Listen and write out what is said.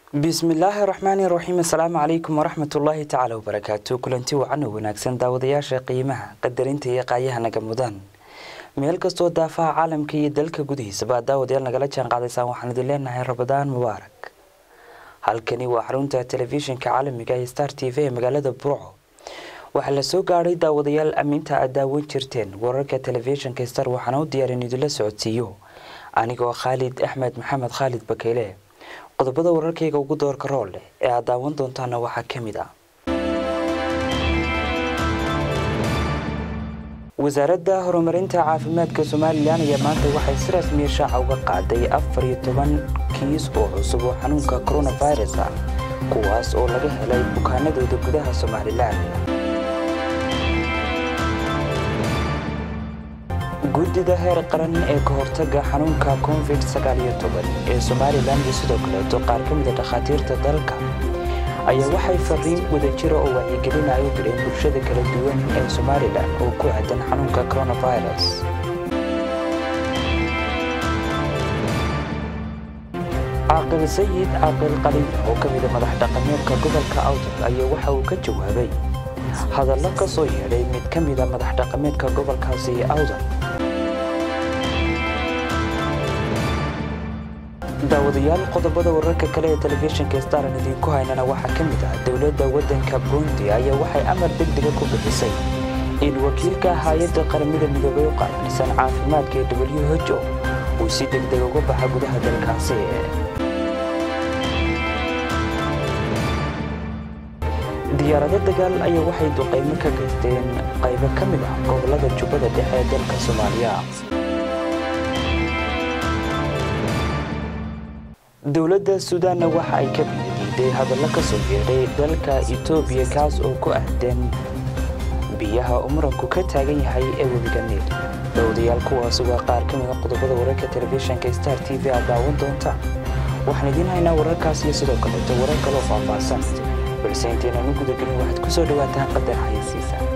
bismillaahi raxmaani raxiim assalaamu calaykum waraxmatullaahi tacaala wabarakaatu kulanti wacan oo wanaagsan daawadayaasha qiimaha qadarinta iyo qaayaha naga mudan meel kastoo daafaha caalamka iyo dalka gudihiisaba daawadayaal nagala jaan qaadaysaan waxaan idin leenahay rabadaan mubaarak halkani waa xarunta telefishinka caalamiga ee star t v ee magaalada burco waxaa la soo gaadhay daawadayaal aminta aad daawan jirteen wararka telefishinka star waxaana u diyaarin idinla socodsiiyo anigoo khaalid axmed maxamed khaalid bakeyle qodobada wararkayga ugu doorka rool leh ee aad daawan doontaana waxaa ka mid ah wasaaradda horumarinta caafimaadka somalilan ayaa maanta waxay si rasmiya shaaca uga qaaday afar iyo toban kiis oo cusub oo xanuunka coronavirus ah kuwaas oo laga helay bukaanadooda gudaha somalilan guddida heer qaran ee ka hortaga xanuunka covid sagaaliyo toban ee somalilan iyo sidoo kaleeto qaar ka mida dhakhaatiirta dalka ayaa waxay fariin wadajira oo wacyigelin ay u direen bulshada kala duwan ee somalilan oo ku aadan xanuunka coronavirus caaqil sayid caaqil qalin oo ka mida madax dhaqameedka gobolka awdal ayaa waxa uu ka jawaabay hadallo ka soo yeedhay mid ka mida madax dhaqameedka gobolkaasi awdal daawadayaal qodobada wararka kale ee telefishinka staran idiinku haynana waxaa ka mid ah dowladda waddanka burundi ayaa waxay amar degdega ku bixisay in wakiilka hay-adda qaramada midoobay u qaabilsan caafimaadka ee w h o uu si degdeg uga baxa gudaha dalkaasi diyaarado dagaal ayaa waxay duqaymo ka geysteen qaybo ka mid ah gobolada jubbada dhexe ee dalka soomaaliya dowladda suudaanna waxa ay ka biyadiiday hadallo ka soo yeedhay dalka etoobiya kaas oo ku ahdan biyaha uu muranku ka taagan yahay ee webiga niil dowdayaal kuwaasi waa qaar ka mida qodobada wararka telefishinka star t v aad daawan doonta waxaan idiin haynaa wararkaas iyo sidoo kaleeto warar kaloo faahfaahsan balse intaynan u gudagelin waxaad ku soo dhawaataan qadar xayasiisa